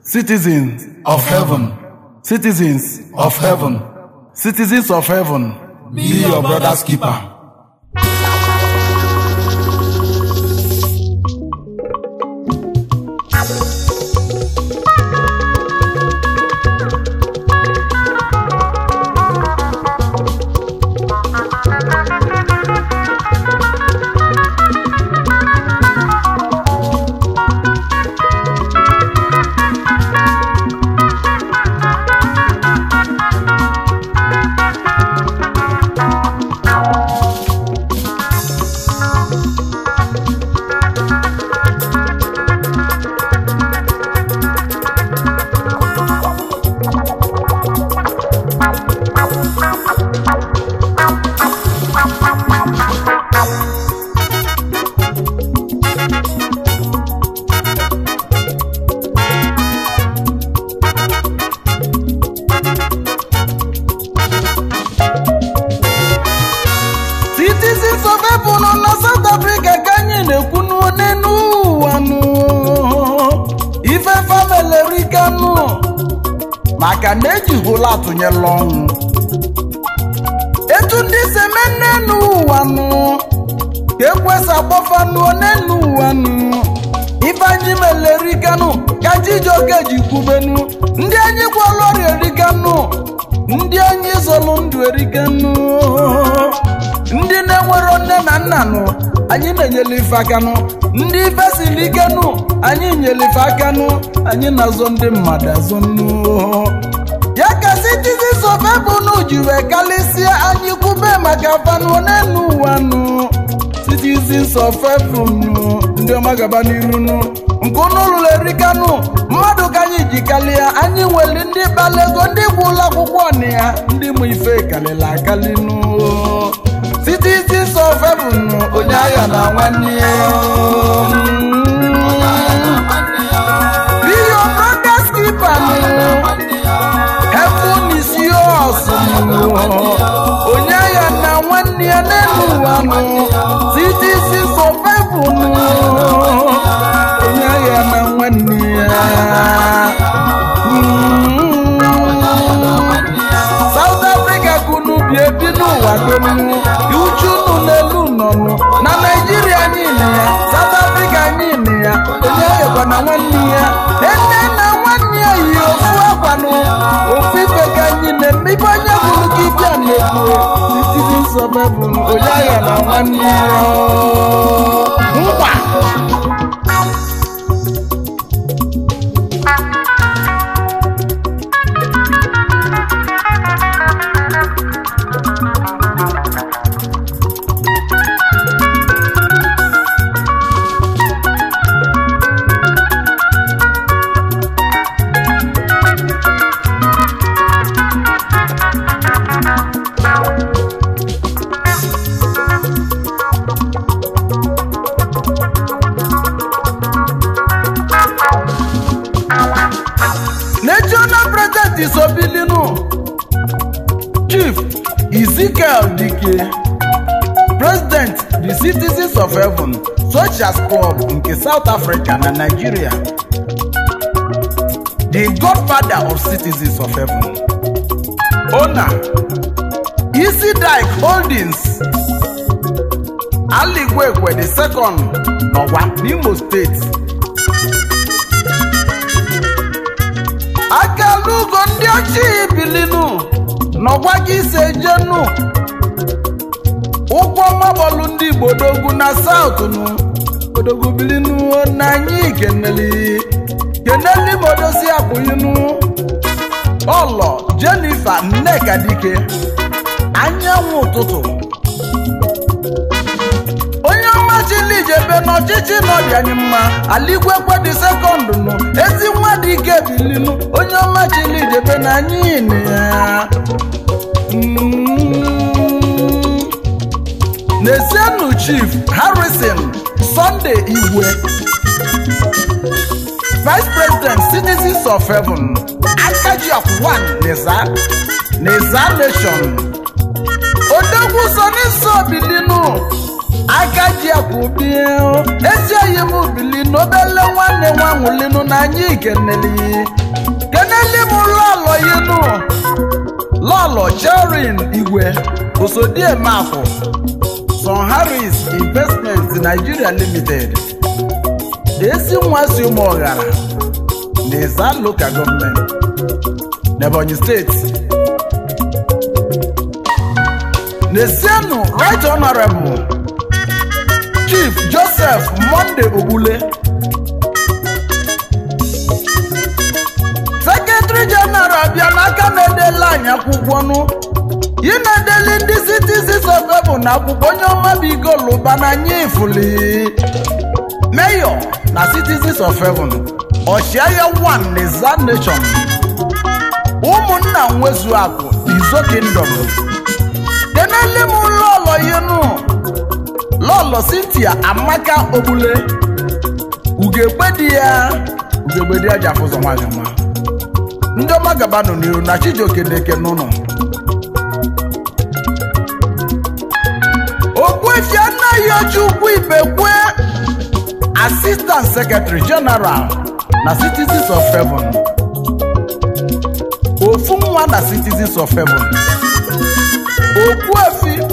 citizens of heaven, citizens of heaven, citizens of heaven be your brother's keeper. citizens of heaven nọ na south africa ka anyị na-ekwu n'elu ụwa nụ ife famelerika nụ maka na ejihụla atụnyela ọnwụ etu ndị si eme n'elu ụwa nụ ka ekwesị agbafa nụ n'elu ụwa nụ ife anyị melerika nụ ka chijioke ji kwubenu ndị anyị gwọrọ ọrịa erika nụ ndị anyị zọlụ ndụ erika nụ ndị na-enwero nne na nna nụ anyị na-enyere ife aka nụ ndị ife siri ike nụ anyị nyere ife aka nụ anyị na-azọ ndị mmadụ azọ nụ ya ka citizens of heaven ji wee kalịsịa anyị kwube maka fanụ n'elu ụwa nụ citizens of heaven nụ ndị ọma gaba n'iru nụ nke unu lụrụ erika nụ mmadụ ka anyị ji kalịa anyị nwere ndị kpara ego ndị bụ ụlọ akwụkwọ na ya ndị mụ ife kalịla akali nụ citizens of heaven nụ onye agha na nwanne ya be your brother's keeper nụ heaven is yours nụ onye agha na nwanne ya n'elu ụwa nụ citizens of heaven nụ onye agha na nwanne ya South Africa kunu bi ebi n'ụwa dum uchu unu n'elu nọnụ na Naijiria anyị nị ya South Africa anyị nị ya onye ayọkwa na nwanne ya ene na nwanne ya yi ofu akwanụ ofu ife ka anyị na-eme ibe onye bụrụ ka ịbịa na-ekwu citizens of heaven onye agha na nwanne ya nkwa national president isobilinu chief ezekiel dike president the citizens of heaven soldiers club nke south africa na nigeria the godfather of citizens of heaven owner easy dike holdings aligwekwe the second n'ọgwa n'imo steeti akalugo ndị ochie bilinu n'ọgwa gị ise jenu ụkwụ mabọlụ ndị igbo dogwu na saụtụ nụ odogwu bilinu na anyị keneli keneli modosi akpụyinu ọlọ jenifa nneka dike anyanwụ ụtụtụ onye ọma chilijebe n'ọchịchị n'ọdị anyị mma aligwekwe dị sekọndụ nụ ezi nwa dị ike bilinu onye ọma chilijebe na anyị nị ya Mm. n'ezienụ chief harrison sunday igwe vice president citizens of heaven akaji of one neza neza nation odogwu soniso bilinu aka ji akwụbie ezi oyi m bili n'obele nwanne nwa nwụlinu na anyị keneli keneli m lọlọ yinu lọlọ cherin igwe osodiemafụ son harris investment nigeria limited ezi nwa si ụmụ ọghara na ịza local gọọmenti n'ebonyi steeti n'esienu right honorable chief joseph monde ogbule sekretary general bịa n'aka na-edela anyị akwụkwọ nụ ị na-edeli ndị citizens of heaven na akwụkwọ onye ọma bụ igoluba na anyị ifuli mayor na citizens of heaven ọchịagha one n'iza nation ụmụnna nwezu akụ izo kingdom kenele m lọlọ yinu lọlọ cynthia amaka ogbule ugegbe di ya ugegbe di ya ji afụzọ nwaanyị ọma ndị ọma gabanụ n'iru na chijioke na-eke n'ụlọ okpuefi anaghị oji ukwu ibekwe assistant secretary general na citizens of heaven ofu nwa na citizens of heaven okpuefi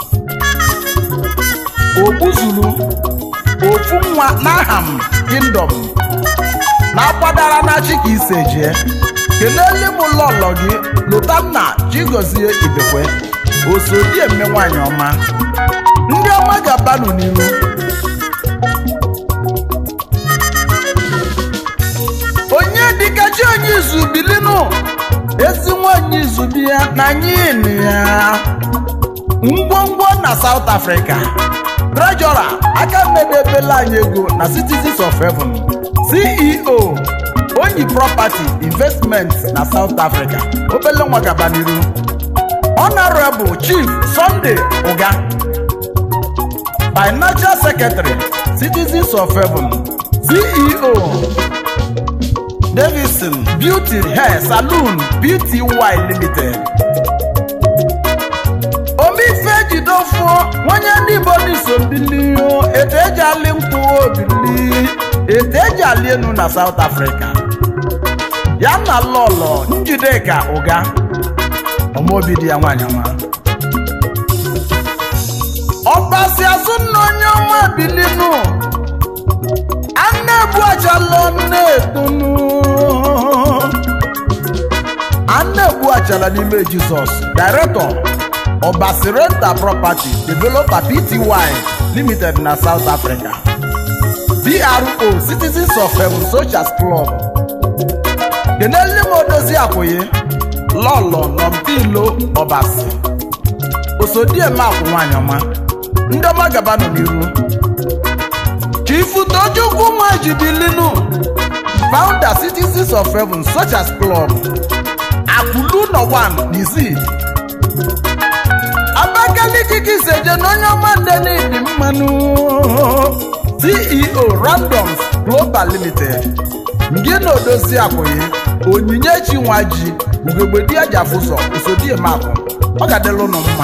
ogbuzulu ofu nwa n'aham kingdom na-akwadara na chi ka ise jee kelele m lọlọ gị lotanna chigozie ibekwe osodi eme nwanyị ọma ndị ọma ga-abanụ n'iru onye dịka chi onye izu bilinu ezi nwanyị izu bi ya na anyị nụ ya ngwongwo na South Africa treasurer aka mmedebela anyị ego na citizens of heaven ceo onyi property investment na South Africa obele nwa gaba n'iru honorable chief sunday uga financial secretary citizens of heaven ceo davidson beauty hair saloon beauty y limited omife jidofuo nwanye ndị igbo n'iso bili etu eji ali nkwụ obili etu eji ali enu na south africa ya na lọlọ njideka ụga ọmaobi di ya nwanyị ọma ọbasi azụ nna onye ọma bilinu ana-ebu achala na-etonu ana-ebu achala n'ime jizọs director ọbasi renta property developer pty limited na south africa pro citizens of heaven socials club kenele m odozi akwụghị lọlọ nọmpilo ọbasi osodieme akwụ nwanyị ọma ndị ọma gabanụ n'iru chifu tojukwu nwajibilinu founder citizens of heaven socials club akụlu nọ 1 n'isi abakaliki kiseje na onye ọma ndenidi mmanụ ceo randoms global limited ngị na odozi akwụghị onyinyechi nwa ji ugegbe di ajafụzọ usodiemakụ ọ ga-adịla ụnụ mma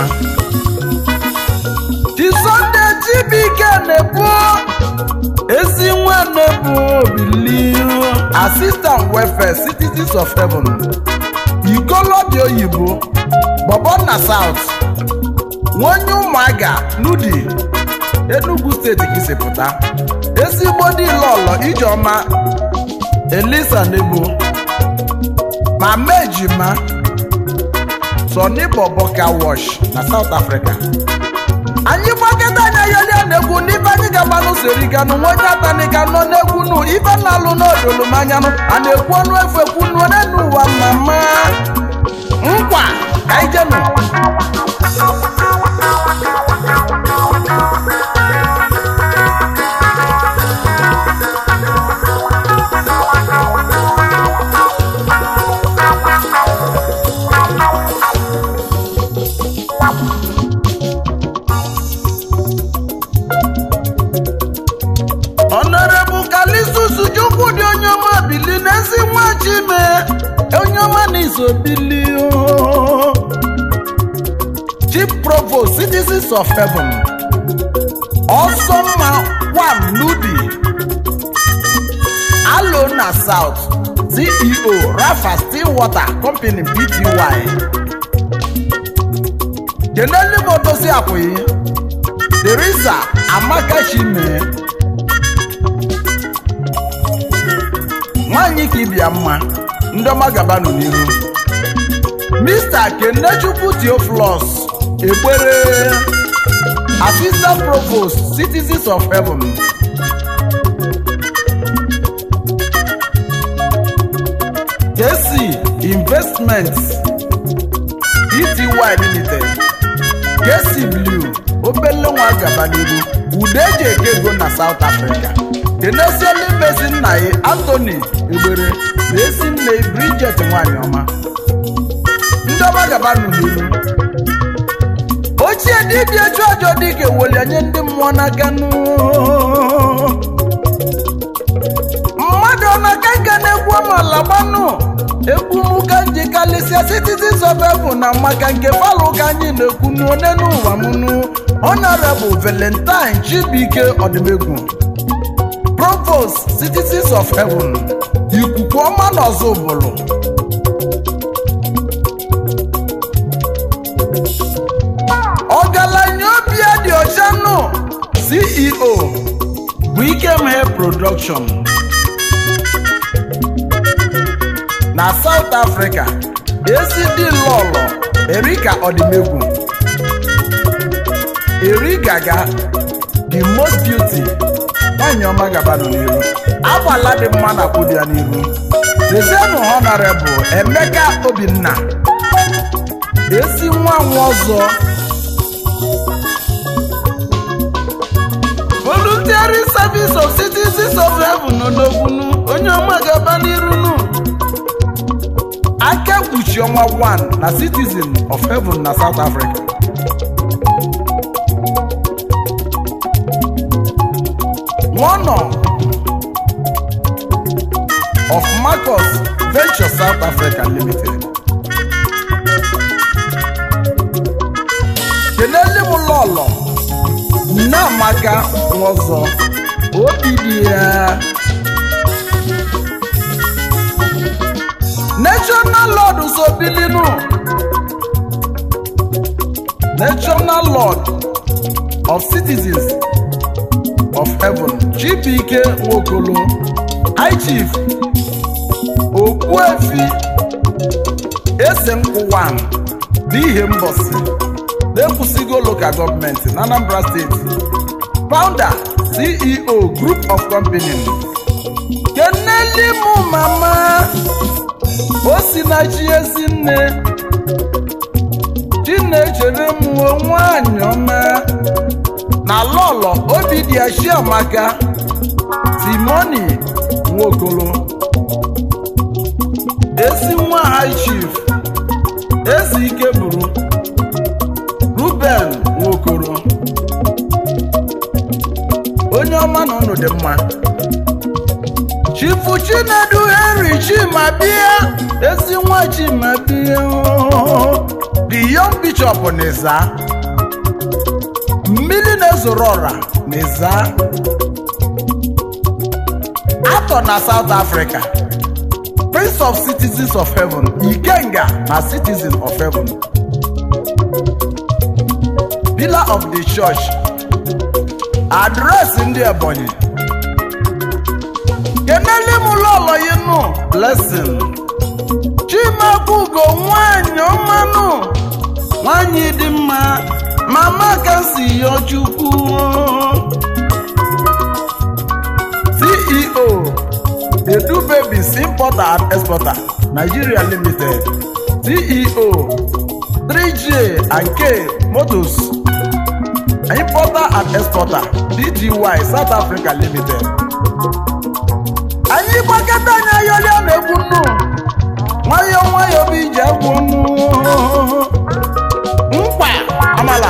chisonde chibike na-ebu ezi nwa na-ebu obili assistant welfare citizens of heaven ikolobia oyibo bọbọ na south nwonye ụmụaga nudi enugu steeti ka isi pụta ezigbo dị lọlọ ijeọma elisa nebo ma mejima sọni bọbọka wash na south africa anyị gbakọta anya yolia na-egwu n'ibe anyị ga-agba n'usoriganụ nwa onye atanika nọ n'egwu nụ ibe na-alụ n'odolumanyanụ a na-ekwu ọnụ efu ekwu nụọ n'ụwa mama nkwa ka anyị jenụ Honorable Kalisus Chukwu dị onye ọma bili n'ezi nwa Chime onye ọma n'iso bili o. Chief Provost Citizens of Heaven ọsọmma wan nudi alo na south ceo rafa stillwater company bty keneli motosi akwụghị teresa amaka chime nwanyị ka ịbịa mma ndị ọma gabanụ n'iru mr kenechukwu theophilus egbere assistant provost citizens of heaven kc investments pty limited kc blue obele nwa gaba n'iru ude eji eke ego na south africa kenesiela imezi nna ya anthony egbere na esi nne bridget nwanyị ọma ndị ọma gaba nụ n'iru ochie dibịa chụ ajọ dike weli nye ndị mmụọ n'aka nụ mmadụ ọ na-aka nka na-egwu amala gbanụ egwu m ka nji kalịsịa citizens of heaven na maka nke palụ ka anyị na-ekwu n'one n'ụwa m nụ honorable valentine chibuike ọdịmegwu provost citizens of heaven ikuku ọma na ọzọ ụbụrụ ọgaranya obi ya dị ọcha nụ ceo bụ ikemhe production na south africa esi lọlọ erika ọdịmegwu erigaga the most beauty nwanyị ọma gabanụ n'iru agbala dị mma na kwụdị ya n'iru dezienụ honorable emeka obinna esi nwa nwa ọzọ voluntary service of citizens of heaven n'odogbunu onye ọma gaba n'irunu aka kpuchi ọnwa 1 na citizen of heaven na south africa one of marcus venture south africa limited kelele m lọlọ nneamaka nwọzọ obi dị ya national lord sobilinu national lord of citizens of heaven chibike nwokolo high chief okpuefi ese nkwụwa n'ihe mbọsị na-ekwusigo local gọọmenti na anambra steeti founder ceo group of company keneli mụ mama o si na chi ezi nne chinechere m nwanyị ọma na lọlọ obi dị ya chiamaka timoni nwokolo ezi nwa high chief eze ike bụrụ ruben nwokoro onye ọma na ụnụ dị mma chifu chinedu henry chimabia ezi nwa chimabia the young bishop n'iza mmiri na-ezoro ọra n'iza atọ na south africa prince of citizens of heaven ikenga na citizen of heaven pillar of the church adreesị ndị ebonyi kenele m lọlọ yi nụ blessing chimakwugo nwanyị ọmanụ nwanyị dị mma mama ka si yọ chukwu ceo edu babies importer and exporter nigeria limited ceo 3j and k motors importer and exporter dgy south africa limited anyị gbakọta anyị ayọrịa na-egwu nnu nwayọọ nwayọọ bụ iji egwu nnu mkpa amala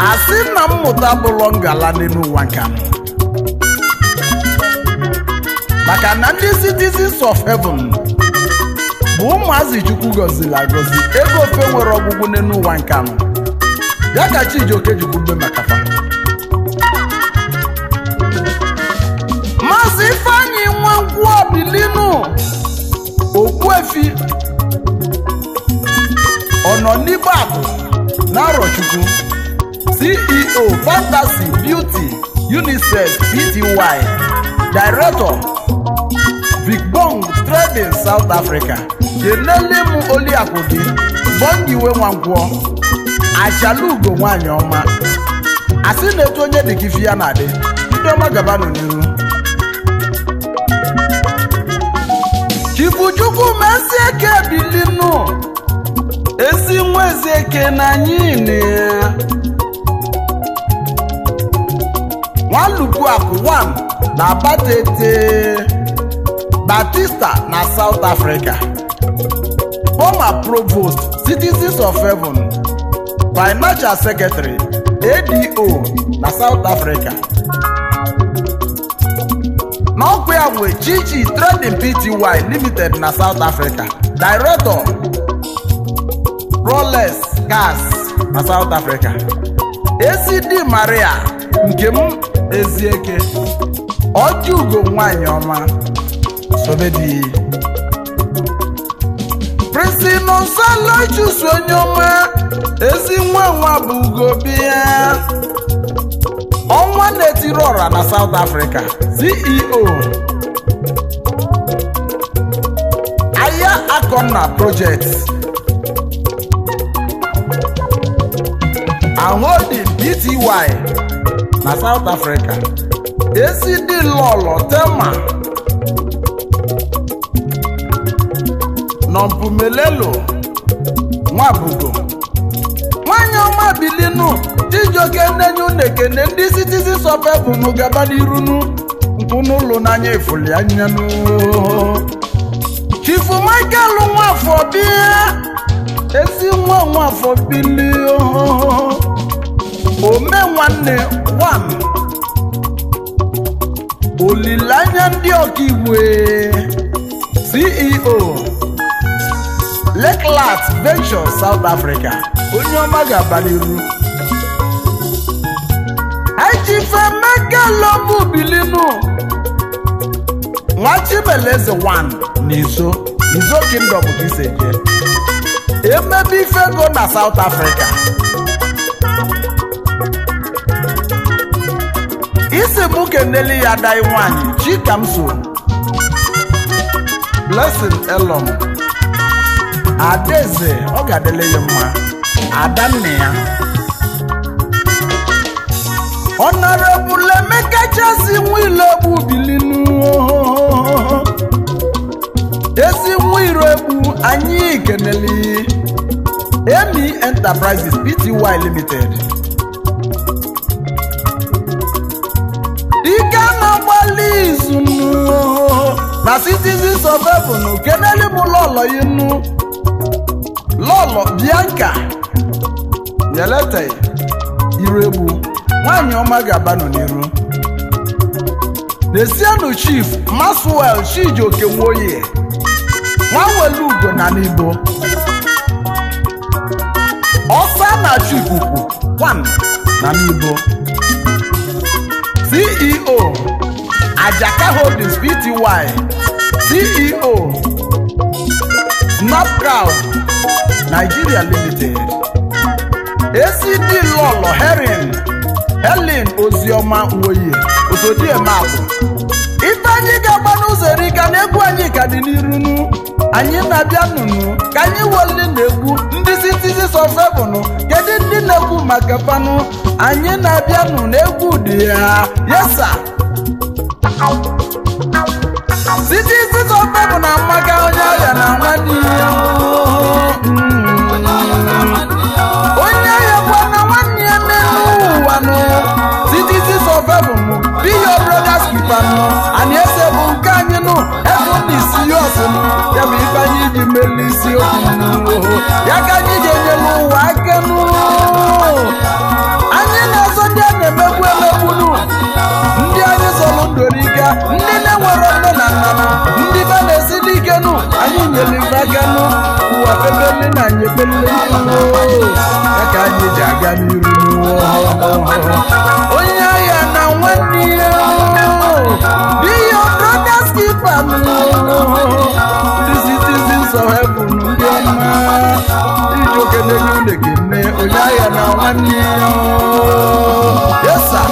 asị na mmụta bụlọ ngala n'elu ụwa nke anọ maka na ndị citizens of heaven bụ ụmụazị chukwu gọziri agọzi ego ofe nwere ọgwụgwụ n'elu ụwa nke anọ ya ka chijioke jikwu mbe maka fa maazị ifeanyị nwankwụ obilinu okpuefi ọnọ n'igbe akụ na arọchukwu ceo fantasy beauty unicef pty director vigbong trading south africa kenele m oliakụ gị bọngiwe nwankwọ achalugo nwanyị ọma asị na-etu onye dị ka ifi ya na-adị ndị ọma gabanụ n'iru chibuchukwu mesi eke bilinu ezi nwa ezi eke na anyị na ya nwalupu akụ 1 na batete batista na south africa former provost citizens of heaven financial secretary ado na south africa n'ọkụ ya nwe chichi trading pty limited na south africa director rolex gas na south africa acd maria nke m ezieke ọjị ugo nwanyị ọma sobedi prince nonsalo chusu onye ọma ezi nwa nwa bụ ugo bịa ọnwa na-etiri ọra na south africa ceo aya akọna project aholding pty na south africa acd lọlọ tema nọmpumelelo nwabugo nwanyị ọma bilinu chijioke nnenye unu ekene ndị citizens of heaven gaba n'irunu nkwụ n'ụlọ n'anya efuli anyanu chifu michael nwafọ bịa ezi nwa nwafọ bili ome nwanne wan olileanya ndị ọkaigwe ceo Lakeland Ventures South Africa onye ọma ga-aba n'iru ejifemeka lobu bilinu nwachibeleze 1 n'izo izo kingdom ka iseje emebe ifego na South Africa isi mụ keneli ya dai nwanyị chikamso blessing elom adaeze ọ ga-adịle ya mma adanne ya honorable emeka chasi nwile egbu bilinu ezi nwiro egbu anyị keneli emi enterprises pty limited dike na-agbalị izu na citizens of heaven keneli m lọlọ inu lọlọ bianca yelete iru egbu nwanyị ọma ga-abanụ n'iru desienu chief maswel chijioke nwoye nwawelugo na n'igbo ọsa na chikuku 1 na n'igbo ceo ajaka holdings pty ceo snapcrowd nigeria limited acd lọlọ herin helen oziọma nwoye osodiemakụ ife anyị ga-agba n'ụzọ erika na egwu anyị ka dị n'irunu anyị na-abịa nụnụ ka anyị weli na egwu ndị citizens of heaven kedu ndị na-egwu maka fanụ anyị na-abịa nụ na egwu dị ya yesa citizens of heaven na amaka onye ọrịa na nwanne ya onye ahịa kwa na nwanne ya n'elu ụwa nụ citizens of heaven be your brothers keeper nụ anyị ese bụ nke anyị nụ ebe na isi ya ọsị nụ ya bụ ife anyị ji meli isi okwu nụ ya ka anyị ji enyelu ụwa aka nụ anyị anyị ji aga n'iru onye agha na nwanne ya be your brother's keeper the citizens of heaven ndị ọma iji oke na-enye unu ekene onye agha na nwanne ya yes sir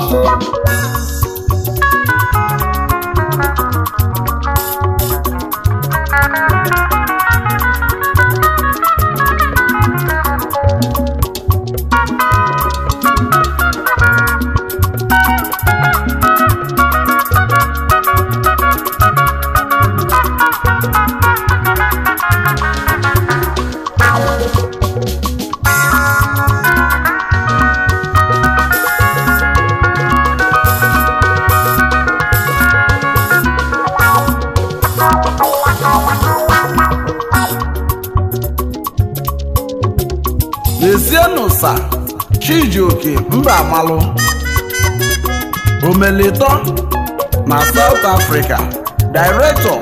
lezienụ sa chijioke mba amalụ omelitọ na south africa director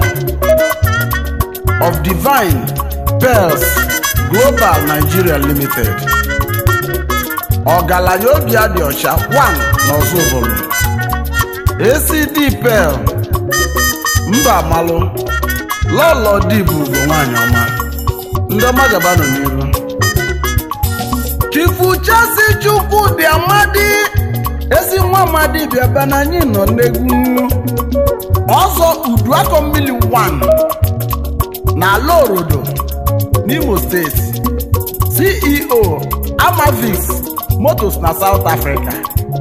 of divine pearls global nigeria limited ọgaranya obi adị ọcha 1 n'ọzọbụlụ acd pearl mba amalụ lọlọ dịbụ bụ nwanyị ọma ndị ọma gaba nọ n'iru chifu chasi chukwu dị amadi ezi nwa amadi bịaba na anyị nọ n'egwu ọzọ uduakọ mmiri 1 na ala orodo n'imo steeti ceo amavix motos na south africa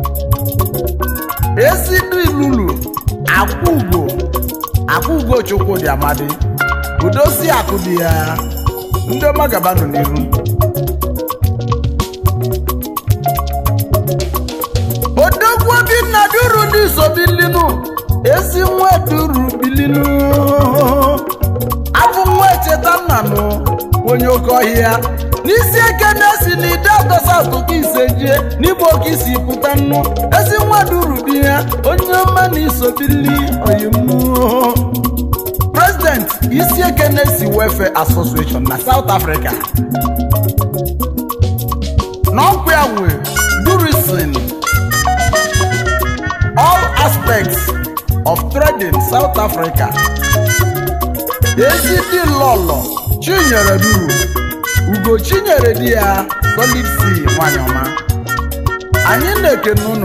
ezidilulu akwụugo akwụugo chukwu dị amadi udosi akụ dị ya ndị ọma gaba nọ n'iru odogwu obinna duru n'iso bilinu ezi nwa duru bilinu abụ nwa echeta nnanụ onye oke ọhịa n'isi eke na-esi n'ide atọsa atụkọ ise jie n'igbo oke isi pụta nnu ezi nwa duru bi ya onye ọma na iso bili oyimu president isi eke na-esi welfare association na south africa n'ọkwa ya nwe durisin all aspects of trading South Africa. Ezidi lọlọ Chinyere duru Ugo Chinyere di ya Solid C nwanyị ọma. Anyị na-ekene ụnụ.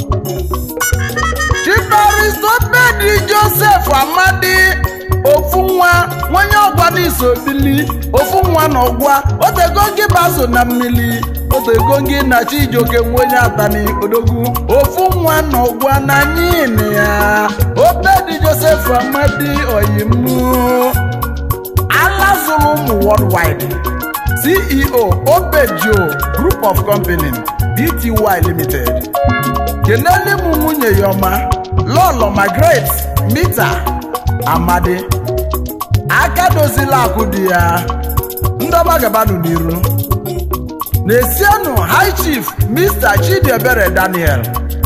Chibaristopedi Joseph Amadi ofu nwa nwanye ọgwa n'iso bili ofu nwa na ọgwa otego gị baso na mmiri otego gị na chijioke nwenye atani odogwu ofu nwa na ọgwa na nyini ya obedi joseph amadi oyimu alazụrụ ụmụ worldwide ceo obejo group of company bty limited kenele m nwunye ya ọma lọlọ margaret mita amadi aka dozila akụ dị ya ndọba gabanụ n'iru na-esienụ high chief mr chidiebere daniel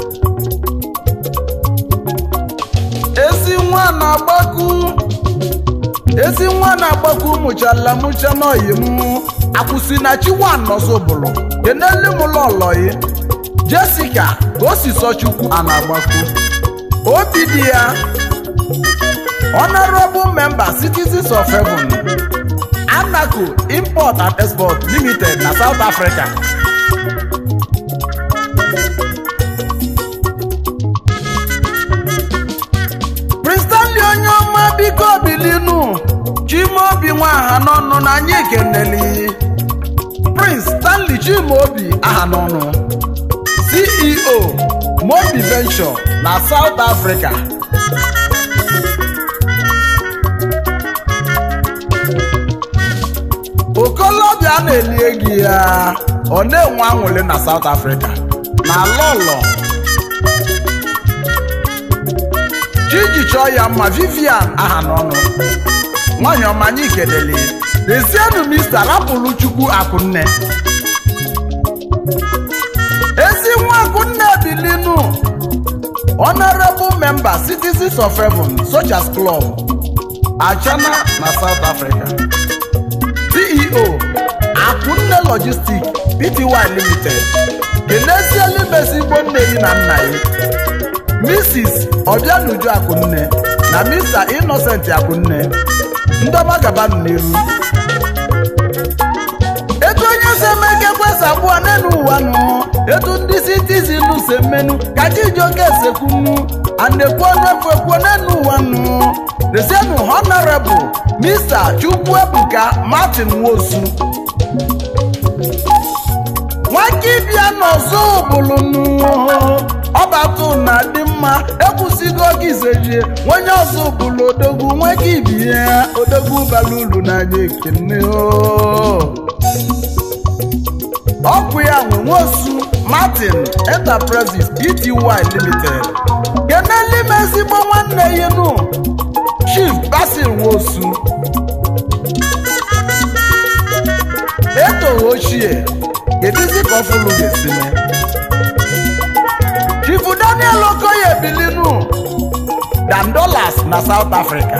ezi nwa na-agbaku ezi nwa na-agbaku mụchala mụcha n'oyi m akwụsị na chiwan nọzọbụlụ kenele m lọlọyi jessica ka o si sọ chukwu a na-agbaku obi dị ya honorable member citizens of heaven anaco import and export limited na south africa prince stanley onye ọma biko bilinu chimaobi nwaha n'ọnụ na anyị keneli prince stanley chimaobi aha n'ọnụ ceo mobi venture na south africa okolobịa na-elie gị ya ọ na-enwe anwụlị na South Africa na lọlọ chiji chọọ ya mma Vivian aha n'ọnụ nwanyị ọma anyị kelele lezienụ mista rapụrụ chukwu akụnne ezi nwa akụnne bilinu honorable member citizens of heaven soldiers club achana na south africa ceo akunne logistic pty limited keneziela imesi igbo nne yi na nna yi mrs ọbịanuju akụnne na mr innocent akụnne ndọma gabanụ n'iru etu onye si eme ka ekwesị abụọ n'elu ụwa nụ etu ndị citizin si emenu ka chijioke esekwunu anekwu ọnụefu ekwuo n'elu ụwa nụ desienu honorable mr chukwuebuka martin nwosu nwakibia n'ọzọ bụlụnụ ọbatụ na dị mma ekwusigo oge izejie onye ọzọ bụlụ odogwu nweke ibie odogwu bara uru n'anya ekene ọkụ ya nwe nwosu martin enterprises pty limited kenelime ezigbo nwanne ya nụ chief basil nwosu etoghị ochie kedizi ka ọfụlụ ga-esi mee chifu daniel okoye bilinu dandolas na south africa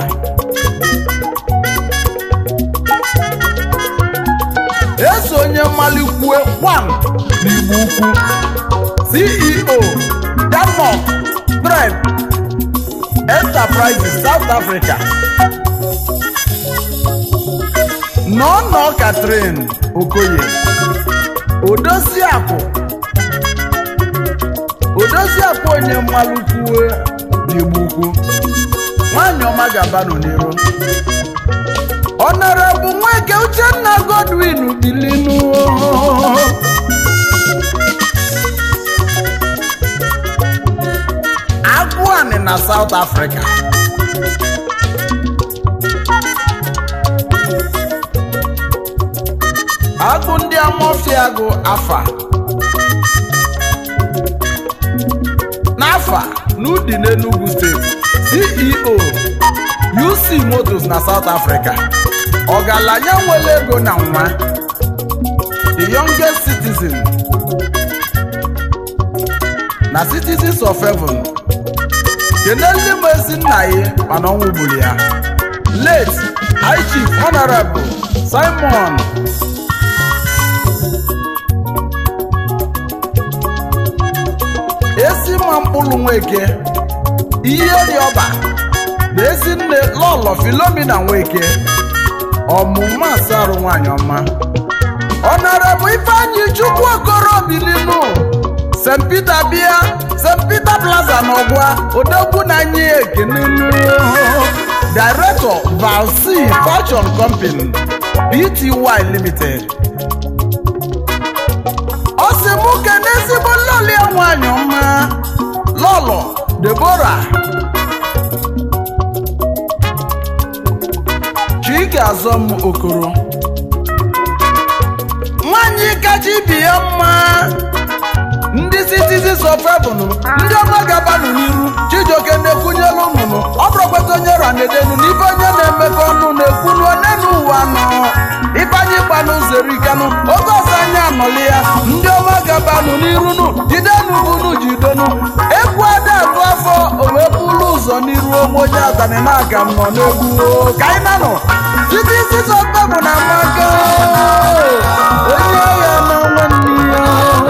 eso onye mmalikwue one n'igbo ukwu ceo denmark trend enterprises south africa nọnọ katrin okoye odosiakụ odosiakụ onye mmalụkwuwe n'igbo ukwu nwanyị ọma gabanụ n'iru ọnọrọbụ nweke uchenna godwin bilinu agụanị na south africa agụ ndị amọfiagụ afa n'afa n'udi n'enugu steeti ceo uc motos na south africa ọgaranya nwere ego na nwa the youngest citizen na citizens of heaven kenele m ezi nna ya mana ọnwụ gburu ya late high chief honorable simon ezi mma mkpụrụ nweke ihe rịọba na ezi nne lọlọ filomina nweke ọmụma asarụ nwanyị ọma ọnọrọbụ ifeanyị chukwu okoro bilinu st peter bịa st peter plaza n'ọgwa odogwu na anyị ekenenu director valc fashion company pty limited ọ sị mụ kene ezigbo lọlọ ya nwanyị ọma lọlọ debora chike azọm okoro nwanyị kacha ibi ya mma ndị citizens of heaven ndị ọma gabanụ n'iru chijioke na-ekwunyelu nnụnụ ọ bụrụkweta onye ra na-edenu n'ife onye na-emekọ ọnụ na-ekwunu onye n'ụwa nọ ifeanyị gbanụ zerikanụ oge ọzọ anyị anọli ya ndị ọma gabanụ n'iru nụ jidenu bunu jidenu egwu ada atụ afọ o wee bụrụ ụzọ n'iru onwe onye atani na-aga m nọ n'egwu o. ka anyị nanụ citizens of heaven na amaka onye agha na nwanne ya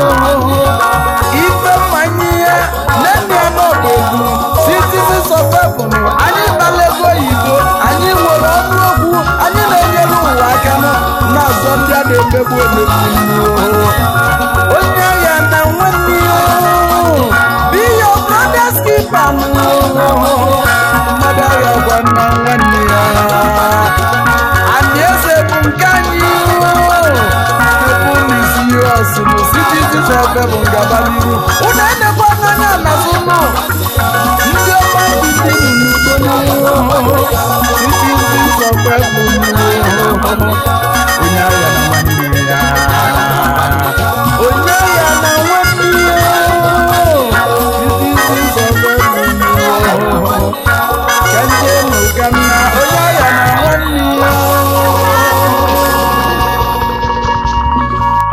ife mmanye ya nne ya n'ọdụ egwu citizens of heaven anyị gbala ego oyibo anyị nwere ọnụ okwu anyị na-enyere ụwa aka nụ na-azọ ndị a na-emegbu emegbu onye agha na nwanne ya be your brother's keeper mmadụ agha gwa na nwanne ya anyị eze bụ nke anyị ebe ụlọ isi ihe ọsịmụ citizens of heaven gaba n'iru unu